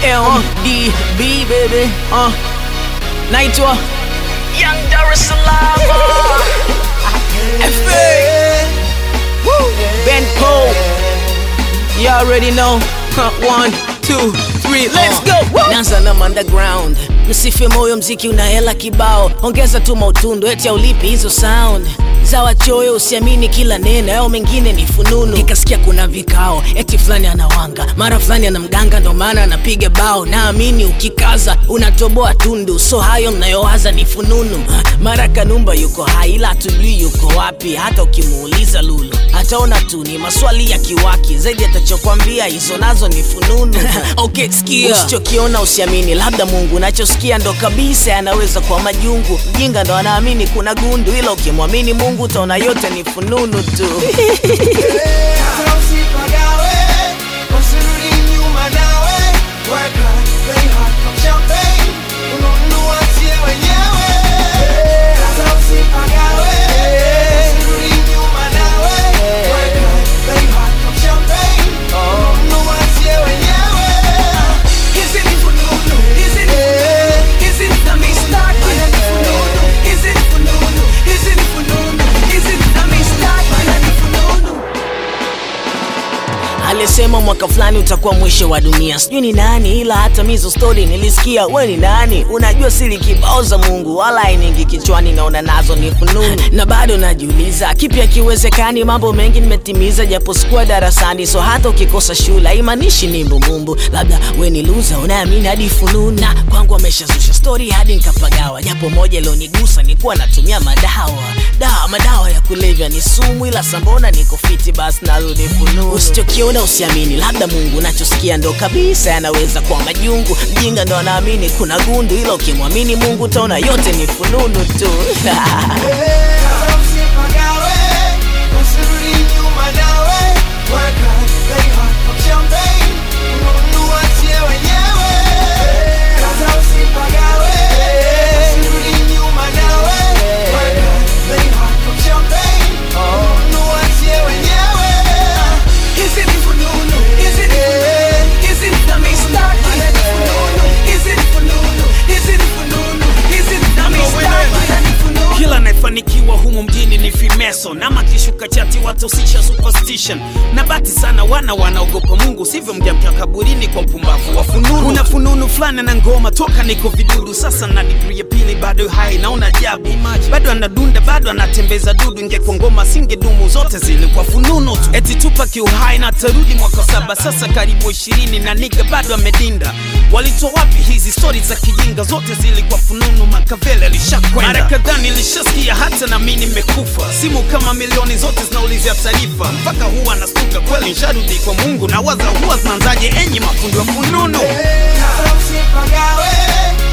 LDB baby uh. naitwa Young Dar es Salaam FA Ben Cole You already know huh. One, two, three, let's go Woo! Nanza na underground Msife moyo mziki una hela kibao Ongeza tu mautundu eti aulipi hizo sound za wachoyo usiamini kila neno yao mengine ni fununu nikasikia kuna vikao eti fulani anawanga mara fulani ana mganga ndo maana anapiga bao naamini ukikaza unatoboa tundu so hayo mnayowaza ni fununu mara kanumba yuko hai ila hatujui yuko wapi hata ukimuuliza lulu ataona tu ni maswali ya kiwaki zaidi atachokwambia hizo nazo ni fununu okay, sikia usichokiona usiamini labda mungu nachosikia ndo kabisa anaweza kwa majungu mjinga ndo anaamini kuna gundu ila ukimwamini mungu utaona yote ni fununu tu Hata usipagawe, usirudi nyuma nawe. Work hard, play hard, pop champagne. Ununua sie wenyewe. Hata usipagawe, usirudi nyuma nawe. Work hard, play hard, pop champagne. Ununua sie wenyewe. Hizi ni fununu, hizi ni fununu, hizi ni za mistari. Haya ni fununu, hizi ni fununu, hizi ni fununu, hizi ni za mistari. Haya ni fununu. alisema mwaka fulani utakuwa mwisho wa dunia sijui ni nani ila hata mizo stori nilisikia we ni nani unajua siri kibao za mungu wala ainingi kichwani naona nazo ni fununu na bado najiuliza kipi akiwezekani mambo mengi nimetimiza japo sikuwa darasani so hata ukikosa shule haimaanishi ni mbumbumbu labda we ni luza unaamini hadi fununu na kwangu ameshazusha stori hadi nikapagawa japo moja ilionigusa nikuwa natumia madawa dawa madawa ya kulevya ni sumu ila sambona niko fiti basi narudi fununu usichokiona usiamini labda mungu nachosikia ndo kabisa yanaweza kwa majungu mjinga ndo anaamini kuna gundu ila ukimwamini mungu utaona yote ni fununu tu Hata usipagawe, usirudi nyuma nawe. Work hard, play hard, pop champagne. Ununua sie wenyewe. Hata usipagawe, usirudi nyuma nawe. Work hard, play hard, pop champagne. Ununua sie wenyewe. Hizi ni fununu, hizi ni fununu, hizi ni za mistari. Haya ni fununu, hizi ni fununu, hizi ni fununu, hizi ni za mistari. Haya ni fununu. kila anayefanikiwa humu mjini ni fimeso na makishuka chati watosisha superstition na bati sana wana wanaogopa mungu sivyo mjamkia kaburini kwa mpumbavu wa fununu kuna fununu fulani na ngoma toka niko vidudu sasa na digri ya pili bado hai naona ajabu bado anadunda bado anatembeza dudu ingekuwa ngoma singedumu zote zilikuwa fununu tu eti tupa kiuhai na tarudi mwaka saba sasa karibu ishirini na niga bado amedinda walitoa wapi hizi stori za kijinga zote zilikuwa fununu makavele alishakwenda mara kadhaa nilishasikia hata na mi nimekufa simu kama milioni zote zinaulizia taarifa mpaka huwa nastuka kweli nsharudi kwa mungu na waza huwa zinaanzaje enyi mafundi wa fununu Hata usipagawe,